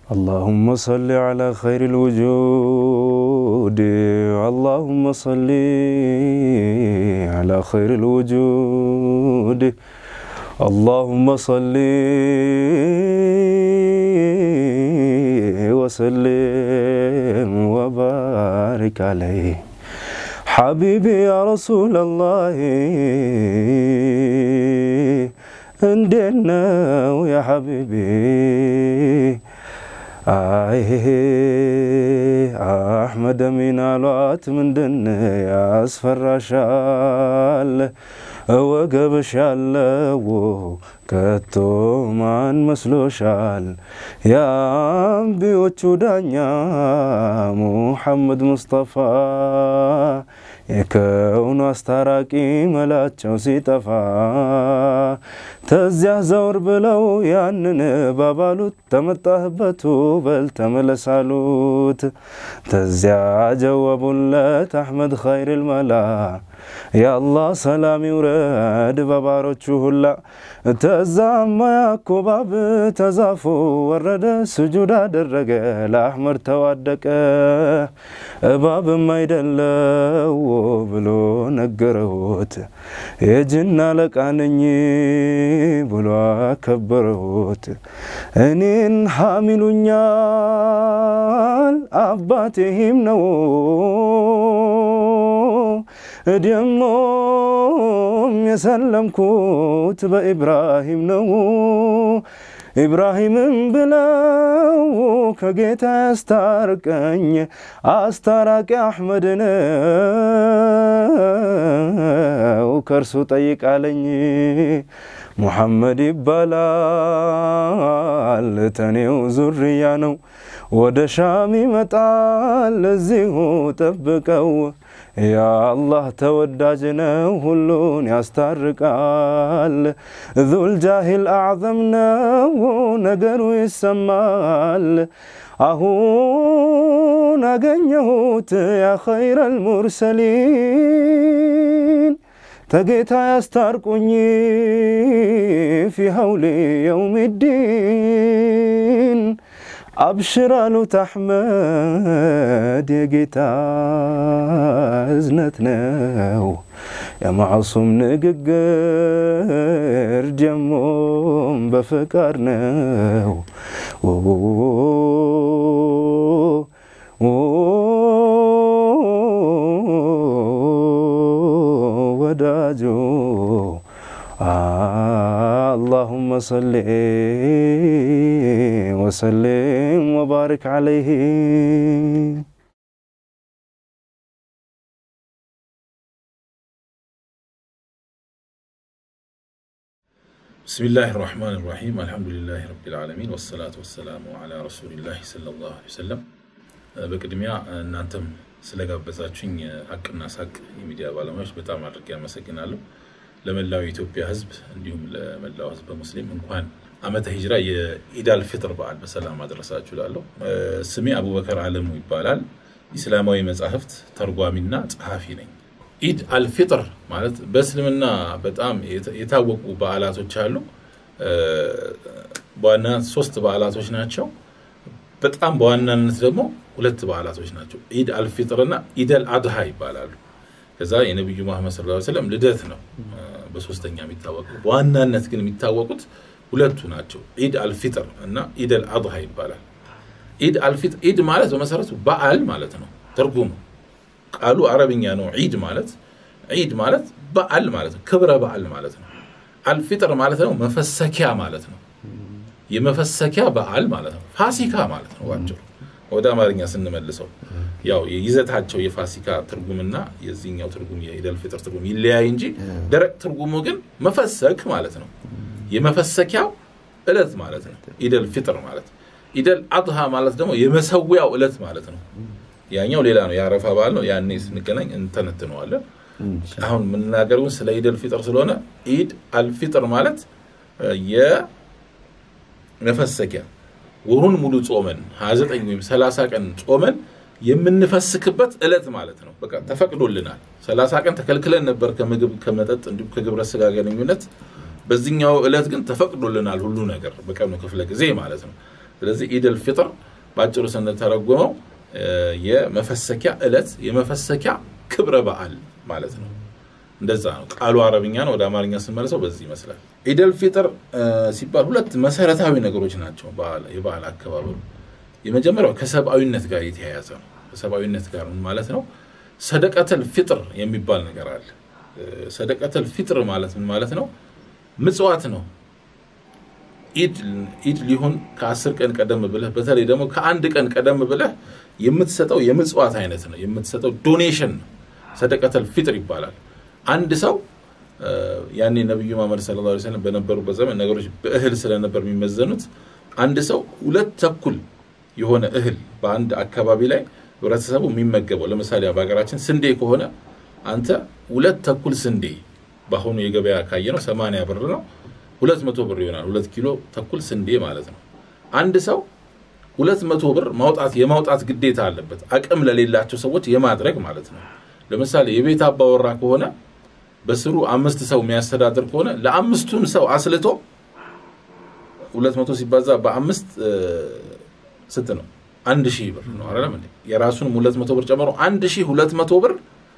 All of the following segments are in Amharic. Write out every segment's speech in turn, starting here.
اللهم صل على خير الوجود اللهم صل على خير الوجود اللهم صل وسلم وبارك عليه حبيبي يا رسول الله እንዴት ነው ያ ሐቢቢ አይ አሕመድ አሚን አሏት ምንድን ያስፈራሻል ወገብሽ ያለው ከቶ ማን መስሎሻል የአንቢዮቹ ዳኛ ሙሐመድ ሙስጠፋ የከውኑ አስታራቂ መላቸው ሲጠፋ ተዚያ ዘውር ብለው ያንን ባባሉት ተመጣህበቱ በል ተመለሳሉት ተዚያ ጀወቡለት አሕመድ ኸይር ልመላ የአላህ ሰላም ይውረድ በባሮቹ ሁላ ተዛማ ያኮባብ ተዛፎ ወረደ ስጁድ አደረገ ለአሕመድ ተዋደቀ እባብም አይደለው ብሎ ነገረውት የጅና አለቃ ነኝ ብሎ አከበረውት እኔን ሐሚሉኛል አባቴም ነው ደሞም የሰለምኩት በኢብራሂም ነው። ኢብራሂምም ብለው ከጌታ ያስታርቀኝ አስታራቂ አሕመድ ነው ከእርሱ ጠይቃለኝ። ሙሐመድ ይባላል ተኔው ዙርያ ነው። ወደ ሻም ይመጣል እዚሁ ጠብቀው። የአላህ ተወዳጅ ነው ሁሉን ያስታርቃል። ዙልጃሂል አዕዘም ነው ነገሩ ይሰማል። አሁን አገኘሁት ያ ኸይረል ሙርሰሊን ተጌታ ያስታርቁኝ ፊ ሀውሊ የውሚዲን አብሽር አሉት አሕመድ የጌታ እዝነት ነው የማዕሱም ንግግር ጀሞም በፍቃድ ነው ወዳጆ اللهم صل وسلم وبارك عليه بسم الله الرحمن الرحيم الحمد لله رب العالمين والصلاة والسلام على رسول الله صلى الله عليه وسلم በቅድሚያ እናንተም ስለጋበዛችሁኝ ሀቅና ሳቅ የሚዲያ ባለሙያዎች በጣም አድርጌ አመሰግናለሁ። ለመላው የኢትዮጵያ ሕዝብ እንዲሁም ለመላው ሕዝብ ሙስሊም እንኳን ዓመተ ሂጅራ የኢድ አልፊጥር በዓል በሰላም አደረሳችሁ እላለሁ። ስሜ አቡበከር አለሙ ይባላል። ኢስላማዊ መጻሕፍት ተርጓሚና ጸሐፊ ነኝ። ኢድ አልፊጥር ማለት በእስልምና በጣም የታወቁ በዓላቶች አሉ። በዋናነት ሶስት በዓላቶች ናቸው። በጣም በዋናነት ደግሞ ሁለት በዓላቶች ናቸው። ኢድ አልፊጥርና ኢደል አድሃ ይባላሉ። ከዛ የነቢዩ መሐመድ ሰለላሁ ዐለይሂ ወሰለም ልደት ነው በሶስተኛ የሚታወቁ። በዋናነት ግን የሚታወቁት ሁለቱ ናቸው። ኢድ አልፊጥር እና ኢደል አድሃ ይባላል። ኢድ አልፊጥር ኢድ ማለት በመሰረቱ በዓል ማለት ነው ትርጉሙ። ቃሉ አረብኛ ነው። ዒድ ማለት ዒድ ማለት በዓል ማለት ነው፣ ክብረ በዓል ማለት ነው። አልፊጥር ማለት ነው መፈሰኪያ ማለት ነው። የመፈሰኪያ በዓል ማለት ነው። ፋሲካ ማለት ነው ባጭሩ። ወደ አማርኛ ስንመልሰው ያው የይዘታቸው የፋሲካ ትርጉምና የዚህኛው ትርጉም የኢደል ፊጥር ትርጉም ይለያይ እንጂ ደረቅ ትርጉሙ ግን መፈሰክ ማለት ነው። የመፈሰኪያው እለት ማለት ነው ኢደል ፊጥር ማለት። ኢደል አድሃ ማለት ደግሞ የመሰዊያው እለት ማለት ነው። ያኛው ሌላ ነው፣ የአረፋ በዓል ነው። ያኔ ስንገናኝ እንተነትነዋለን። አሁን የምናገረውን ስለ ኢደል ፊጥር ስለሆነ ኢድ አልፊጥር ማለት የመፈሰኪያ ወሩን ሙሉ ጾመን 29 ወይም 30 ቀን ጾመን የምንፈስክበት እለት ማለት ነው። በቃ ተፈቅዶልናል። 30 ቀን ተከልክለን ነበር ከምግብ ከመጠጥ፣ እንዲሁም ከግብረ ስጋ ግንኙነት። በዚህኛው እለት ግን ተፈቅዶልናል ሁሉ ነገር በቀኑ ክፍለ ጊዜ ማለት ነው። ስለዚህ ኢደል ፊጥር በአጭሩ ስንተረጉመው የመፈሰኪያ ዕለት የመፈሰኪያ ክብረ በዓል ማለት ነው። እንደዛ ነው ቃሉ አረብኛ ነው። ወደ አማርኛ ስንመለሰው በዚህ ይመስላል። ኢደል ፊጥር ሲባል ሁለት መሰረታዊ ነገሮች ናቸው የበዓል አከባበሩ። የመጀመሪያው ከሰብአዊነት ጋር የተያያዘ ነው። ከሰብአዊነት ጋር ምን ማለት ነው? ሰደቀተል ፊጥር የሚባል ነገር አለ። ሰደቀተል ፊጥር ማለት ምን ማለት ነው? ምጽዋት ነው። ኢድ ሊሆን ከአስር ቀን ቀደም ብለህ በተለይ ደግሞ ከአንድ ቀን ቀደም ብለህ የምትሰጠው የምጽዋት አይነት ነው። የምትሰጠው ዶኔሽን ነው። ሰደቀተል ፊጥር ይባላል። አንድ ሰው ያኔ ነቢዩ መሐመድ ሰለላሁ ዐለይሂ ወሰለም በነበሩበት ዘመን ነገሮች በእህል ስለነበር የሚመዘኑት አንድ ሰው ሁለት ተኩል የሆነ እህል በአንድ አካባቢ ላይ ህብረተሰቡ የሚመገበው ለምሳሌ በሀገራችን ስንዴ ከሆነ አንተ ሁለት ተኩል ስንዴ በአሁኑ የገበያ ካየ ነው ሰማንያ ብር ነው ሁለት መቶ ብር ይሆናል። ሁለት ኪሎ ተኩል ስንዴ ማለት ነው። አንድ ሰው ሁለት መቶ ብር ማውጣት የማውጣት ግዴታ አለበት፣ አቅም ለሌላቸው ሰዎች የማድረግ ማለት ነው። ለምሳሌ የቤት አባወራ ከሆነ በስሩ አምስት ሰው የሚያስተዳድር ከሆነ ለአምስቱም ሰው አስልቶ ሁለት መቶ ሲባዛ በአምስት ስንት ነው? አንድ ሺህ ብር ነው አይደለም እንዴ? የራሱንም ሁለት መቶ ብር ጨምሮ አንድ ሺህ ሁለት መቶ ብር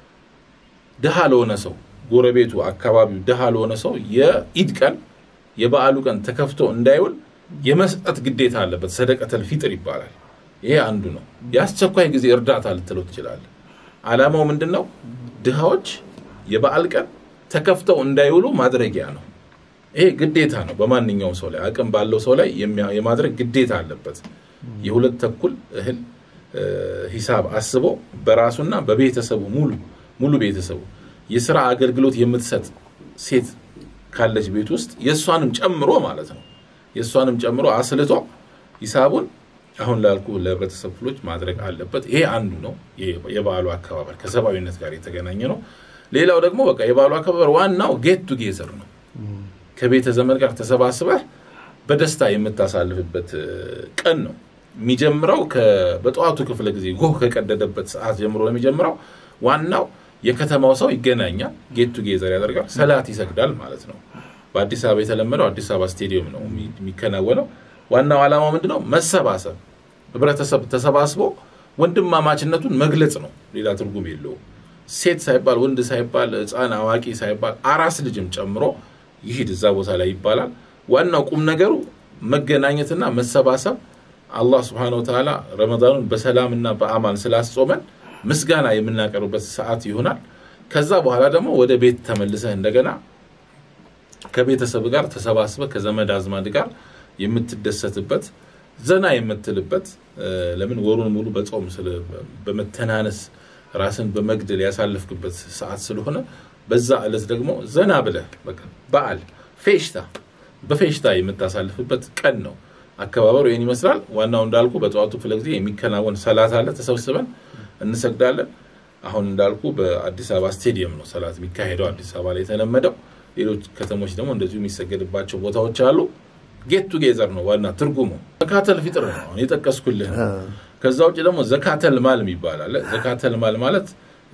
ድሃ ለሆነ ሰው ጎረቤቱ፣ አካባቢው ድሃ ለሆነ ሰው የኢድ ቀን የበዓሉ ቀን ተከፍቶ እንዳይውል የመስጠት ግዴታ አለበት። ሰደቀተል ፊጥር ይባላል። ይሄ አንዱ ነው። የአስቸኳይ ጊዜ እርዳታ ልትለው ትችላለህ። ዓላማው ምንድን ነው? ድሃዎች የበዓል ቀን ተከፍተው እንዳይውሉ ማድረጊያ ነው። ይሄ ግዴታ ነው። በማንኛውም ሰው ላይ አቅም ባለው ሰው ላይ የማድረግ ግዴታ አለበት። የሁለት ተኩል እህል ሂሳብ አስቦ በራሱና በቤተሰቡ ሙሉ ሙሉ ቤተሰቡ የስራ አገልግሎት የምትሰጥ ሴት ካለች ቤት ውስጥ የእሷንም ጨምሮ ማለት ነው የእሷንም ጨምሮ አስልቶ ሂሳቡን አሁን ላልኩ ለህብረተሰብ ክፍሎች ማድረግ አለበት። ይሄ አንዱ ነው የበዓሉ አከባበር ከሰብአዊነት ጋር የተገናኘ ነው። ሌላው ደግሞ በቃ የበዓሉ አከባበር ዋናው ጌት ቱጌዘር ነው። ከቤተ ዘመድ ጋር ተሰባስበህ በደስታ የምታሳልፍበት ቀን ነው። የሚጀምረው በጠዋቱ ክፍለ ጊዜ ጎህ ከቀደደበት ሰዓት ጀምሮ ነው የሚጀምረው። ዋናው የከተማው ሰው ይገናኛል፣ ጌት ቱጌዘር ያደርጋል፣ ሰላት ይሰግዳል ማለት ነው። በአዲስ አበባ የተለመደው አዲስ አበባ ስቴዲየም ነው የሚከናወነው። ዋናው ዓላማው ምንድን ነው? መሰባሰብ፣ ህብረተሰብ ተሰባስቦ ወንድማማችነቱን መግለጽ ነው። ሌላ ትርጉም የለውም። ሴት ሳይባል ወንድ ሳይባል ህፃን አዋቂ ሳይባል አራስ ልጅም ጨምሮ ይሂድ እዛ ቦታ ላይ ይባላል። ዋናው ቁም ነገሩ መገናኘትና መሰባሰብ አላህ ስብሐነሁ ወተዓላ ረመዳኑን በሰላምና በአማን ስላስጾመን ምስጋና የምናቀርብበት ሰዓት ይሆናል። ከዛ በኋላ ደግሞ ወደ ቤት ተመልሰህ እንደገና ከቤተሰብ ጋር ተሰባስበህ ከዘመድ አዝማድ ጋር የምትደሰትበት ዘና የምትልበት ለምን ወሩን ሙሉ በጾም በመተናነስ ራስን በመግደል ያሳለፍክበት ሰዓት ስለሆነ በዛ ዕለት ደግሞ ዘና ብለህ በዓል ፌሽታ በፌሽታ የምታሳልፍበት ቀን ነው። አከባበሩ ይህን ይመስላል። ዋናው እንዳልኩ በጠዋቱ ክፍለ ጊዜ የሚከናወን ሰላት አለ። ተሰብስበን እንሰግዳለን። አሁን እንዳልኩ በአዲስ አበባ ስቴዲየም ነው ሰላት የሚካሄደው፣ አዲስ አበባ ላይ የተለመደው። ሌሎች ከተሞች ደግሞ እንደዚሁ የሚሰገድባቸው ቦታዎች አሉ። ጌት ቱጌዘር ነው ዋና ትርጉሙ። ዘካተል ፊጥር ነው አሁን የጠቀስኩልህ። ከዛ ውጭ ደግሞ ዘካተል ማል የሚባል አለ። ዘካተል ማል ማለት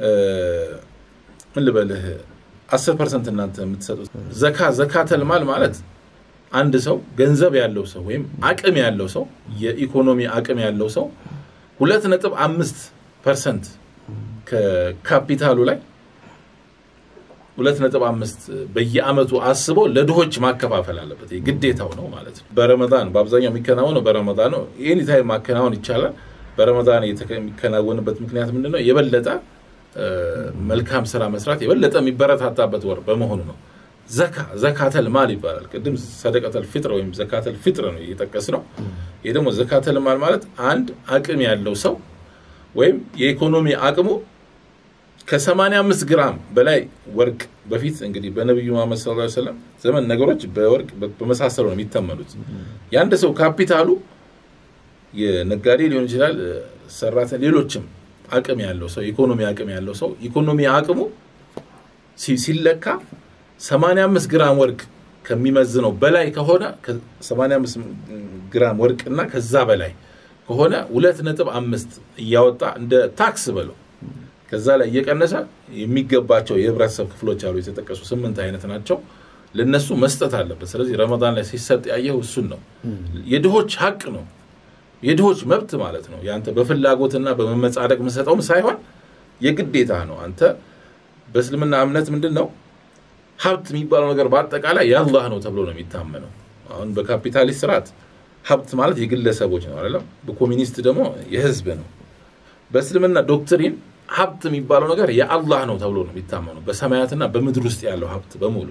ምን ልበልህ፣ አስር ፐርሰንት እናንተ የምትሰጡት ዘካ ዘካተል ማል ማለት አንድ ሰው ገንዘብ ያለው ሰው ወይም አቅም ያለው ሰው የኢኮኖሚ አቅም ያለው ሰው ሁለት ነጥብ አምስት ፐርሰንት ከካፒታሉ ላይ ሁለት ነጥብ አምስት በየአመቱ አስቦ ለድሆች ማከፋፈል አለበት። ግዴታው ነው ማለት ነው። በረመዳን በአብዛኛው የሚከናወነው በረመዳን ነው። ይህን ታይም ማከናወን ይቻላል። በረመዳን የሚከናወንበት ምክንያት ምንድን ነው? የበለጠ መልካም ስራ መስራት የበለጠ የሚበረታታበት ወር በመሆኑ ነው። ዘካ ዘካተል ማል ይባላል። ቅድም ሰደቀተል ፊጥር ወይም ዘካተል ፊጥር ነው እየጠቀስ ነው። ይህ ደግሞ ዘካተል ማል ማለት አንድ አቅም ያለው ሰው ወይም የኢኮኖሚ አቅሙ ከ85 ግራም በላይ ወርቅ በፊት እንግዲህ በነቢዩ መሐመድ ሰለላሁ ዐለይሂ ወሰለም ዘመን ነገሮች በወርቅ በመሳሰሉ ነው የሚተመኑት። የአንድ ሰው ካፒታሉ የነጋዴ ሊሆን ይችላል፣ ሰራተኛ፣ ሌሎችም አቅም ያለው ሰው ኢኮኖሚ አቅም ያለው ሰው ኢኮኖሚ አቅሙ ሲለካ 85 ግራም ወርቅ ከሚመዝነው በላይ ከሆነ 85 ግራም ወርቅ እና ከዛ በላይ ከሆነ ሁለት ነጥብ አምስት እያወጣ እንደ ታክስ በለው ከዛ ላይ እየቀነሰ የሚገባቸው የህብረተሰብ ክፍሎች አሉ። የተጠቀሱ ስምንት አይነት ናቸው። ለነሱ መስጠት አለበት። ስለዚህ ረመዳን ላይ ሲሰጥ ያየው እሱን ነው። የድሆች ሀቅ ነው። የድሆች መብት ማለት ነው። ያንተ በፍላጎትና በመመጻደቅ የምሰጠውም ሳይሆን የግዴታ ነው። አንተ በእስልምና እምነት ምንድን ነው ሀብት የሚባለው ነገር በአጠቃላይ የአላህ ነው ተብሎ ነው የሚታመነው። አሁን በካፒታሊስት ስርዓት ሀብት ማለት የግለሰቦች ነው አይደለም። በኮሚኒስት ደግሞ የህዝብ ነው። በእስልምና ዶክትሪን ሀብት የሚባለው ነገር የአላህ ነው ተብሎ ነው የሚታመነው። በሰማያትና በምድር ውስጥ ያለው ሀብት በሙሉ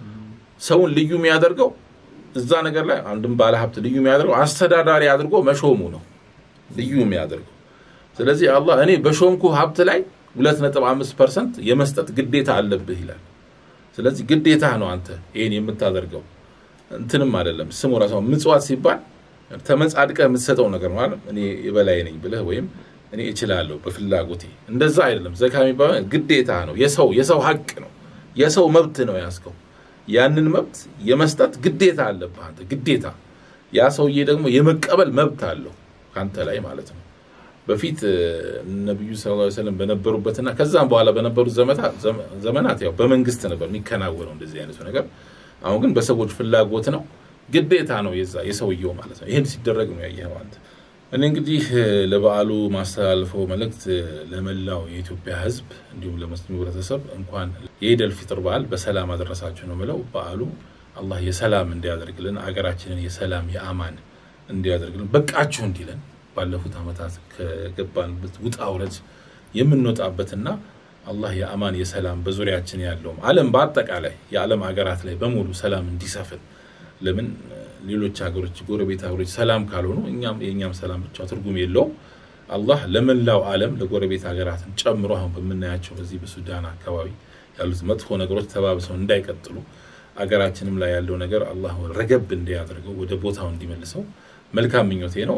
ሰውን ልዩ የሚያደርገው እዛ ነገር ላይ አንድም ባለ ሀብት ልዩ የሚያደርገው አስተዳዳሪ አድርጎ መሾሙ ነው ልዩ የሚያደርገው። ስለዚህ አላህ እኔ በሾምኩ ሀብት ላይ ሁለት ነጥብ አምስት ፐርሰንት የመስጠት ግዴታ አለብህ ይላል። ስለዚህ ግዴታ ነው አንተ ይህን የምታደርገው እንትንም አይደለም። ስሙ ራሱ ምጽዋት ሲባል ተመጻድቀህ የምትሰጠው ነገር ማለት እኔ የበላይ ነኝ ብለህ ወይም እኔ እችላለሁ በፍላጎቴ እንደዛ አይደለም። ዘካ የሚባለው ግዴታ ነው። የሰው የሰው ሀቅ ነው። የሰው መብት ነው ያዝከው። ያንን መብት የመስጠት ግዴታ አለብህ አንተ ግዴታ። ያ ሰውዬ ደግሞ የመቀበል መብት አለው ከአንተ ላይ ማለት ነው። በፊት ነቢዩ ሰለላሁ ዐለይሂ ወሰለም በነበሩበትና ከዛም በኋላ በነበሩት ዘመናት ያው በመንግስት ነበር የሚከናወነው እንደዚህ አይነቱ ነገር። አሁን ግን በሰዎች ፍላጎት ነው፣ ግዴታ ነው የዛ የሰውየው ማለት ነው። ይህን ሲደረግ ነው ያየኸው አንተ። እኔ እንግዲህ ለበዓሉ ማስተላልፈው መልእክት ለመላው የኢትዮጵያ ሕዝብ እንዲሁም ለሙስሊሙ ህብረተሰብ እንኳን የኢደል ፊጥር በዓል በሰላም አደረሳችሁ ነው ምለው። በዓሉ አላህ የሰላም እንዲያደርግልን አገራችንን የሰላም የአማን እንዲያደርግልን በቃችሁ እንዲለን ባለፉት ዓመታት ከገባንበት ውጣ ውረድ የምንወጣበትና አላህ የአማን የሰላም በዙሪያችን ያለውም ዓለም በአጠቃላይ የዓለም ሀገራት ላይ በሙሉ ሰላም እንዲሰፍን ለምን ሌሎች ሀገሮች ጎረቤት ሀገሮች ሰላም ካልሆኑ እኛም የእኛም ሰላም ብቻ ትርጉም የለውም። አላህ ለመላው ዓለም ለጎረቤት ሀገራትን ጨምሮ አሁን በምናያቸው በዚህ በሱዳን አካባቢ ያሉት መጥፎ ነገሮች ተባብሰው እንዳይቀጥሉ አገራችንም ላይ ያለው ነገር አላህ ረገብ እንዲያደርገው ወደ ቦታው እንዲመልሰው መልካም ምኞቴ ነው።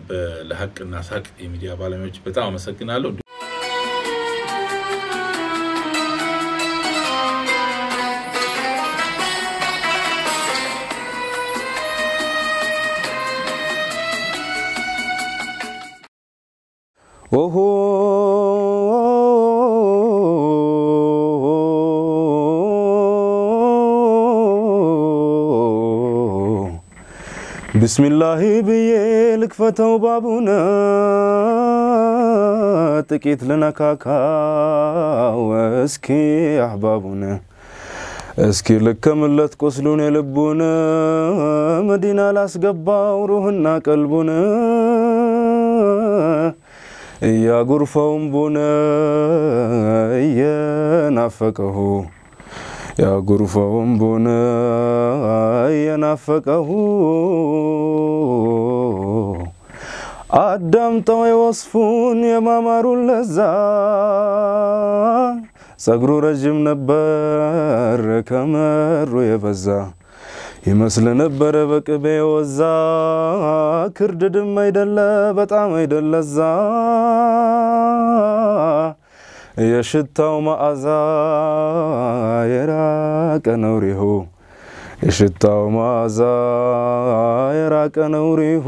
ለሀቅና ሳቅ የሚዲያ ባለሙያዎች በጣም አመሰግናለሁ። ኦሆ ብስሚላሂ ብዬ ልክፈተው ባቡነ ጥቂት ልነካካው እስኪ አሕባቡነ እስኪ ልከምለት ቁስሉን የልቡን መዲና ላስገባው ሩህና ቀልቡን እያጉርፈውም ቡነ እየናፈቀሁ ያጉርፈውም ቡነ እየናፈቀሁ አዳምጠው የወስፉን የማማሩን ለዛ ጸጉሩ ረዥም ነበር ከመሩ የበዛ ይመስል ነበረ በቅቤ ወዛ ክርድድም አይደለ በጣም አይደለዛ የሽታው መዓዛ የራቀ ነው ሪሁ የሽታው መዓዛ የራቀ ነው ሪሁ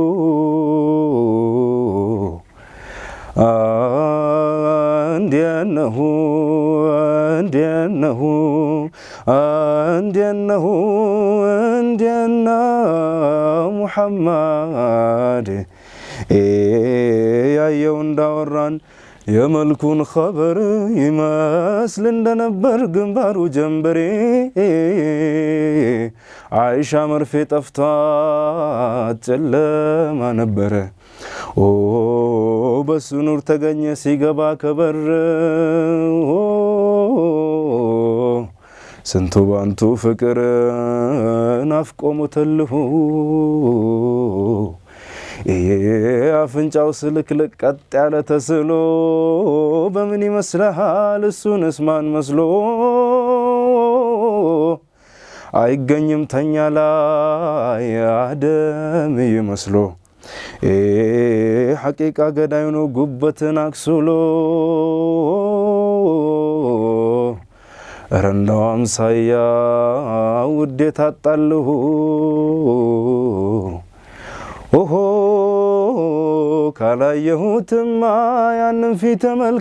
እንዴነሁ እንዴነሁ እንዴነሁ እንዴነ ሙሐመድ ያየው እንዳወራን የመልኩን ኸበር ይመስል እንደነበር ግንባሩ ጀንበሬ አይሻ መርፌ ጠፍቷት ጨለማ ነበረ። ኦ በሱ ኑር ተገኘ ሲገባ ከበር ስንቱ ባንቱ ፍቅር ናፍቆ ሞተልሁ አፍንጫው ስልክልቅ ቀጥ ያለ ተስሎ በምን ይመስልሃል? እሱንስ ማን መስሎ አይገኝም ተኛ ላይ አደም ይመስሎ ሐቂቃ ገዳዩ ነው ጉበትን አክሱሎ እረ እንደው አምሳያ ውዴት አጣልሁ ኦሆ ካላየሁትማ ያንን ፊተ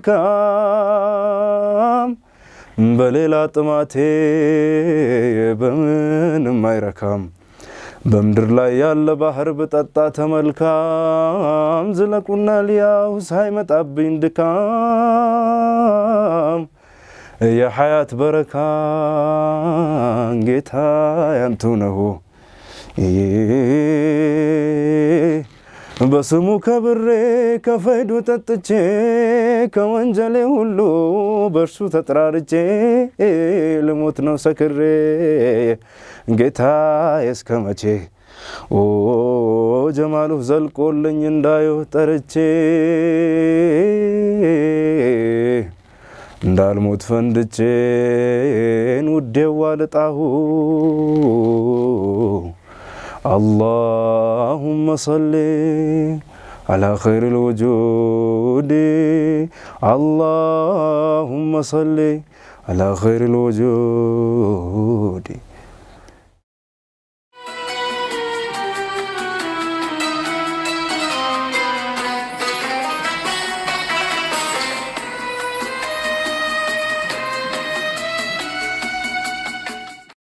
መልካም በሌላ ጥማቴ በምንም አይረካም በምድር ላይ ያለ ባህር ብጠጣ ተመልካም ዝለቁና ሊያው ሳይመጣብኝ ድካም የሐያት በረካን ጌታ ያንቱ ነው በስሙ ከብሬ ከፈይዱ ጠጥቼ ከወንጀሌ ሁሉ በእርሱ ተጠራርቼ ልሞት ነው ሰክሬ ጌታ እስከ መቼ ኦ ጀማሉ ዘልቆልኝ እንዳየው ጠርቼ እንዳልሞት ፈንድቼን ውዴዋ ልጣሁ اللهم صل على خير الوجود اللهم صل على خير الوجود